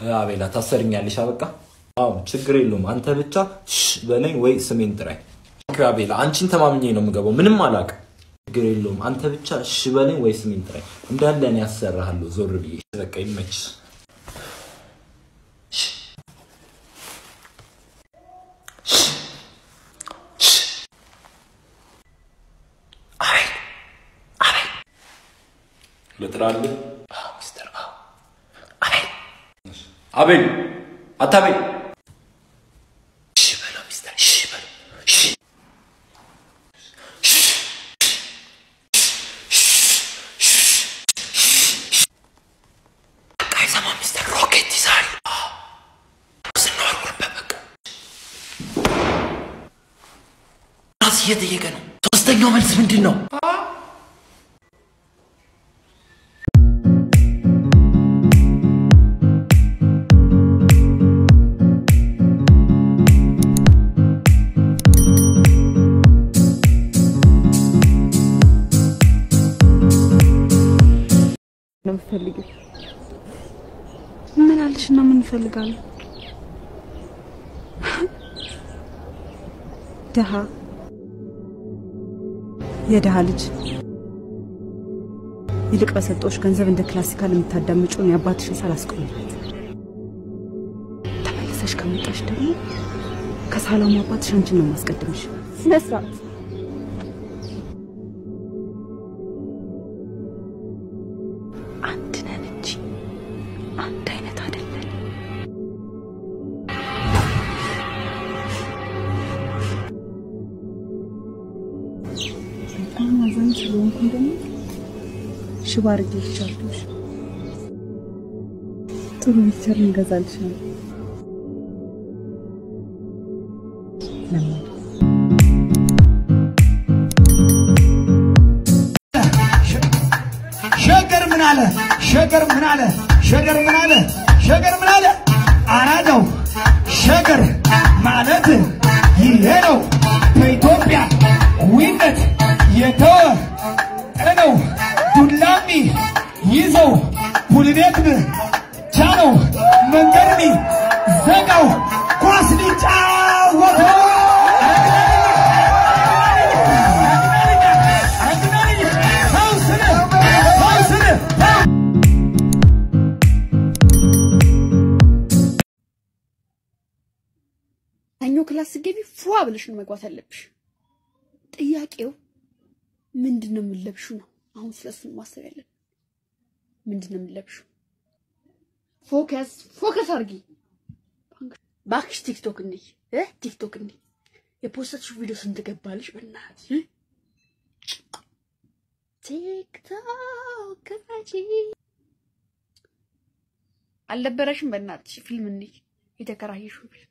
አቤላ ታሰርኛለሽ። አበቃ። አዎ ችግር የለውም። አንተ ብቻ ሽ በለኝ ወይ ስሜን ጥራኝ። ኦኬ አቤላ፣ አንቺን ተማምኜ ነው የምገባው። ምንም አላውቅም። ችግር የለውም። አንተ ብቻ ሽ በለኝ ወይ ስሜን ጥራኝ። እንዳለ እኔ ያሰራሃለሁ ዞር ብዬ። በቃ ይመች። ልጥራልህ? ሚስተር አቤል አቤል አታቤል እሺ በለው ሚስተር እሺ በለው እሺ በቃ አይሰማም ሚስተር ሮኬት ይዛል ስናወርውርበት በቃ ራስ እየጠየቀ ነው ሶስተኛው መልስ ምንድን ነው ነው የምትፈልጊው? ምን አለሽ እና ምን እንፈልጋለን? ድሃ የድሃ ልጅ ይልቅ በሰጠዎች ገንዘብ እንደ ክላሲካል የምታዳምጪውን የአባትሽን ሳላስቆምላት ተመልሰሽ ከመጣሽ ደግሞ ከሳላሙ አባትሽ አንቺን ነው ማስቀድምሽ። ስነ ስርዓት አንድ ነን እንጂ አንድ አይነት አይደለን። በጣም አዛኝ ስለሆንኩ ደግሞ ሽባ አድርጌልሻለሁ። ጥሩ ሚክቸር እንገዛልሻለን። ለምን ሸገር ምን አለ? ሸገር ምን አለ? ሸገር ምን አለ? ሸገር ምን አለ? አራዳው ሸገር ማለት ይሄ ነው። በኢትዮጵያ ዊነት የተወ ነው። ዱላሚ ይዘው ፑልቤት ቻለው መንገድኒ ዘጋው ኳስ ሊጫወተው ሰኞ ክላስ ስትገቢ ፏ ብለሽ ነው መግባት ያለብሽ። ጥያቄው ምንድን ነው የምንለብሹ ነው። አሁን ስለሱ ነው ማሰብ ያለን። ምንድን ነው የምንለብሹ? ፎከስ ፎከስ አድርጊ ባክሽ። ቲክቶክ እንዲህ እ ቲክቶክ እንዲህ የፖስተችው ቪዲዮ ስንት ገባልሽ? በእናትሽ እ? ቲክቶክ ክፈቺ። አልነበረሽም? በእናትሽ ፊልም እንዲህ የተከራየሽው ፊልም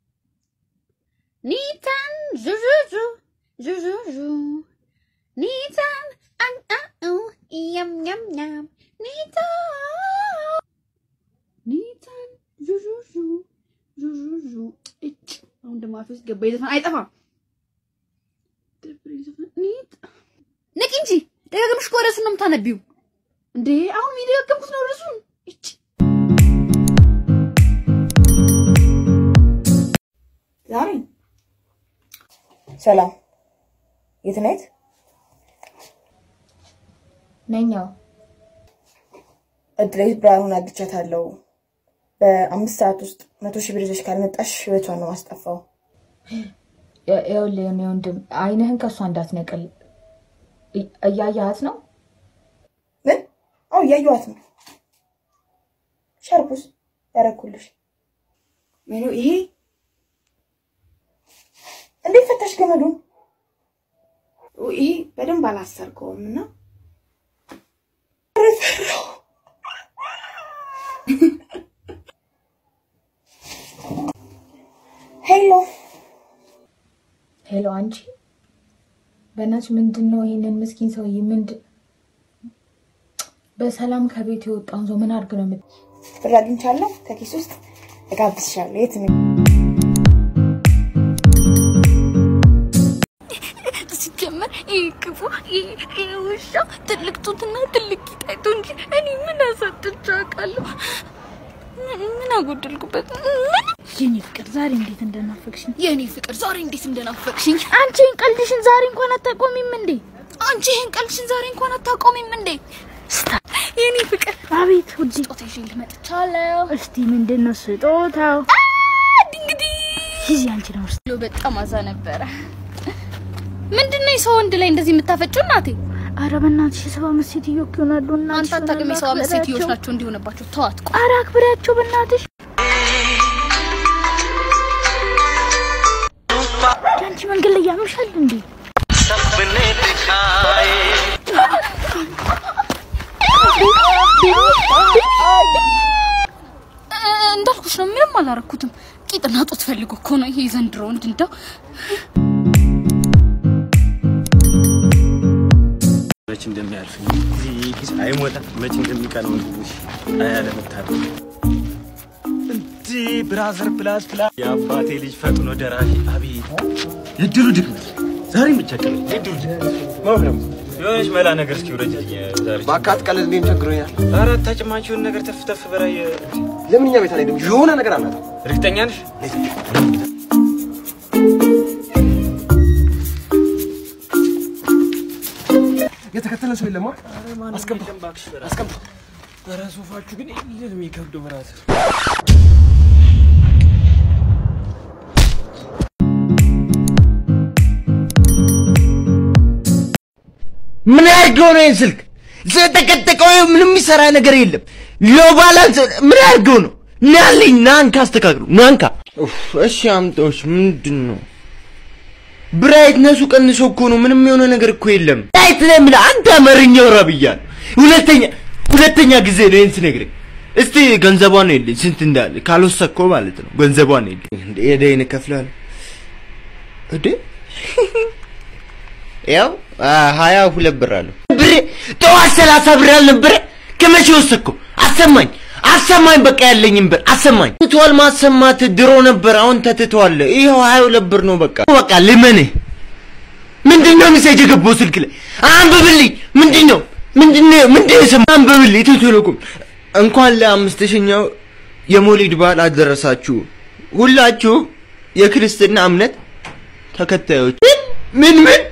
ኒታን ዙዙዙ ዙዙዙ ኒታን አንአኡ ያም ያም ያም ኒታን ኒታን ዙዙዙ ዙዙዙ እጭ አሁን ደግሞ አፌ ውስጥ ገባ። የዘፈን አይጠፋም። ደብረኝ ዘፈን ኒት ንቂ እንጂ ደጋግምሽ እኮ ርዕሱን ነው የምታነቢው እንዴ! አሁን የደጋገምኩት ነው ርዕሱን። እጭ ዛሬ ሰላም የት ነህ? ነኛው እድሌት ብርሃኑን አግቻታለሁ። በአምስት ሰዓት ውስጥ መቶ ሺህ ብር ይዘሽ ካልመጣሽ ህይወቷን ነው ማስጠፋው። ይኸውልህ የኔ ወንድም አይንህን ከእሷ እንዳትነቅል እ- እያየሃት ነው። ምን? አዎ እያየኋት ነው። ሻርፑስ ያረኩልሽ ሜኑ ይሄ እንዴት ፈታሽ ገመዱን? ይሄ በደንብ አላሰርከውም እና ሄሎ ሄሎ አንቺ በእናትሽ ምንድን ነው ይሄንን ምስኪን ሰውዬ ምንድን በሰላም ከቤት የወጣውን ሰው ምን አድርግ ነው የምት ብር አግኝቻለሁ ከኪስ ውስጥ እጋብዝሻለሁ። የት ነው? ሲጀመር ይህ ክፉ ይህ ውሻ ትልቅ ጡትና ትልቅ ቂጥ አይቶ እንጂ እኔ ምን አሳጥቼ አውቃለሁ? ምን አጎደልኩበት? የኔ ፍቅር ዛሬ እንዴት እንደናፈቅሽኝ። የኔ ፍቅር ዛሬ እንዴት እንደናፈቅሽኝ። አንቺ ይህን ቀልድሽን ዛሬ እንኳን አታቆሚም እንዴ? አንቺ ይህን ቀልድሽን ዛሬ እንኳን አታቆሚም እንዴ? ስታ የኔ ፍቅር አቤት ውዴ፣ ስጦታ ይዤ መጥቻለሁ። እስቲ ምንድን ነው ስጦታው? እንግዲህ ጊዜ አንቺ ነው ውስጥ ሎ በጣም አዛ ነበረ። ምንድን ነው የሰው ወንድ ላይ እንደዚህ የምታፈጭው እናቴ? አረ በእናትሽ የሰባ አምስት ሴትዮ እኮ ይሆናሉ። እና አንተ አታውቅም። የሰው አምስት ሴትዮች ናቸው እንዲሆነባቸው። ተዋት። ቆይ አረ አክብሪያቸው በእናትሽ። አንቺ መንገድ ላይ ያምሻል እንዴ? እ፣ እንዳልኩሽ ነው። ምንም አላረኩትም። ቂጥና ጡት ፈልጎ እኮ ነው ይሄ ዘንድሮ ወንድ እንደው መች እንደሚያልፍ ጊዜ አይሞታ መች እንደሚቀነው እንግዲህ አያለመታለ እንዲ ብራዘር ፕላስ ፕላስ የአባቴ ልጅ ፈጥኖ ደራሽ አቤት የድሩ ድክመት ዛሬ ምቸገር የድሩ ድክመት ማብለም የሆነች መላ ነገር እስኪ ውረጅልኝ ዛሬ በአካት ቀለል እኔም ቸግሮኛል። አራት ተጭማችሁን ነገር ተፍ ተፍ በላይ ለምን እኛ ቤት አልሄድም? የሆነ ነገር አላት። እርግጠኛ ነሽ? የተከተለ ሰው የለማ። አስገባ አስገባ። ኧረ ሶፋችሁ ግን ይሄን የሚከብደው ብራዘር ምን ያድርገው ነው ይህን ስልክ ስለተቀጠቀው ምንም የሚሰራ ነገር የለም። ሎ ባላንስ ምን ያድርገው ነው? ናልኝ ናንካ አስተካክሉ ናንካ። ኡፍ፣ እሺ አምጣዎች ምንድን ነው? ብራይትነሱ ቀንሶ እኮ ነው። ምንም የሆነ ነገር እኮ የለም። ብራይት ነው የምልህ አንተ አማርኛው ረብያል። ሁለተኛ ሁለተኛ ጊዜ ነው ይህን ስነግርህ። እስቲ ገንዘቧን ነው የለኝ ስንት እንዳለ ካልወሰድከው ማለት ነው። ገንዘቧን ነው የለኝ እንደ ሄደህ እከፍልሃለሁ እንዴ ያው ሀያ ሁለት ብር አለው። ብሬ ጠዋት ሰላሳ ብር አልነበረ? ከመቼ ወሰድከው? አሰማኝ አሰማኝ፣ በቃ ያለኝም ብር አሰማኝ። ትቷል ማሰማት ድሮ ነበር፣ አሁን ተትቷል። ይኸው ሀያ ሁለት ብር ነው። በቃ በቃ ልመንህ። ምንድን ነው ሜሴጅ የገባው ስልክ ላይ? አንብብልኝ። ምንድን ነው ምንድን ነው ምንድን ነው የሰማኸው? አንብብልኝ። ኢትዮ ቴሌኮም እንኳን ለአምስት ሺኛው የሞሊድ በዓል አደረሳችሁ ሁላችሁ የክርስትና እምነት ተከታዮች። ምን ምን ምን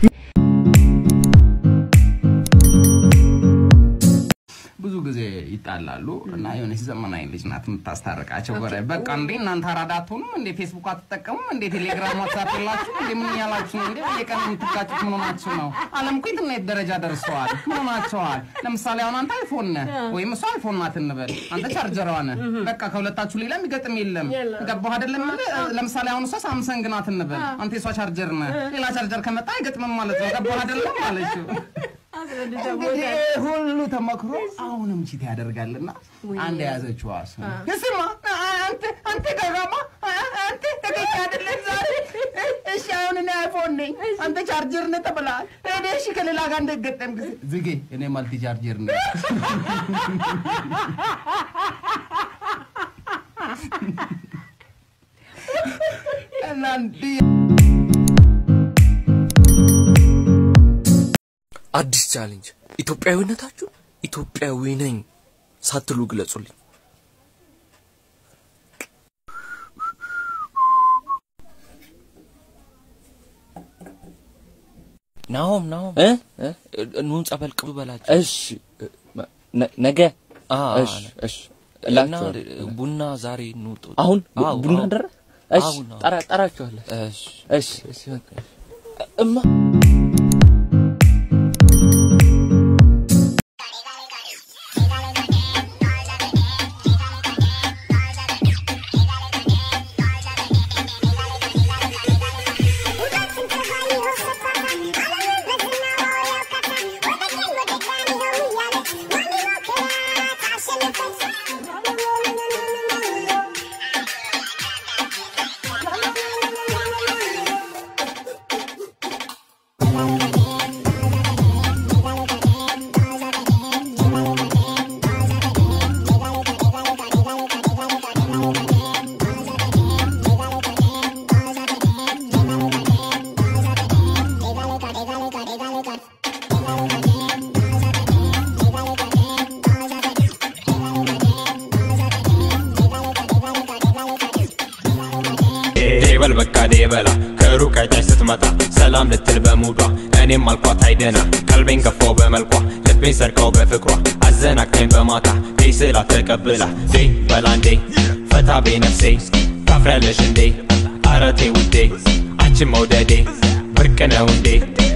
ብዙ ጊዜ ይጣላሉ እና የሆነች ዘመናዊ ልጅ ናት የምታስታርቃቸው። ጎረ በቃ እንዴ እናንተ አራዳ አትሆኑም እንዴ? ፌስቡክ አትጠቀሙም እንዴ? ቴሌግራም ዋትሳፕ የላችሁ እንዴ? ምን እያላችሁ ነው እንዴ? በየቀን የምትጋጩት ምን ሆናችሁ ነው? ዓለም እኮ የትናየት ደረጃ ደርሰዋል። ምን ሆናችኋል? ለምሳሌ አሁን አንተ አይፎን ነህ ወይም እሷ አይፎን ናት እንበል፣ አንተ ቻርጀሯ ነህ። በቃ ከሁለታችሁ ሌላ የሚገጥም የለም። ገባህ አይደለም? ለምሳሌ አሁን እሷ ሳምሰንግ ናት እንበል፣ አንተ የሷ ቻርጀር ነህ። ሌላ ቻርጀር ከመጣ አይገጥምም ማለት ነው። ገባህ አይደለም ማለችው እንግዲህ ሁሉ ተመክሮ አሁንም ቺት ያደርጋልና አንድ የያዘችው እሱ ስማ አንተ አንተ ገጋማ አንተ ተገኘ አይደለም ዛሬ እሺ አሁን እኔ አይፎን ነኝ አንተ ቻርጀር ነህ ተብለሃል እኔ እሺ ከሌላ ጋር እንደገጠም ጊዜ ዝጌ እኔ ማልቲ ቻርጀር ነኝ እና እንዲህ አዲስ ቻሌንጅ ኢትዮጵያዊነታችሁ ኢትዮጵያዊ ነኝ ሳትሉ ግለጹልኝ። ናሆም ናሆም እ ኑ ጸበል ቅቡ በላቸው። እሺ ነገ እሺ እሺ እና ቡና ዛሬ ኑ አሁን ቡና ደረ እሺ ጠራ ጠራችኋለሁ። እሺ እሺ እሺ እማ ዴበል በቃ ዴበላ ከሩቅ አይታች ስትመጣ ሰላም ልትል በሙዷ እኔም አልኳት አይደና ቀልቤን ገፋው በመልኳ ልቤን ሰርቀው በፍቅሯ አዘናግታኝ በማታ ዴ ስላት ተቀብላ ዴ በላ እንዴ ፈታ ቤ ነፍሴ ታፍሪያለሽ እንዴ አረቴ ውዴ አንቺን መውደዴ ብርቅ ነው እንዴ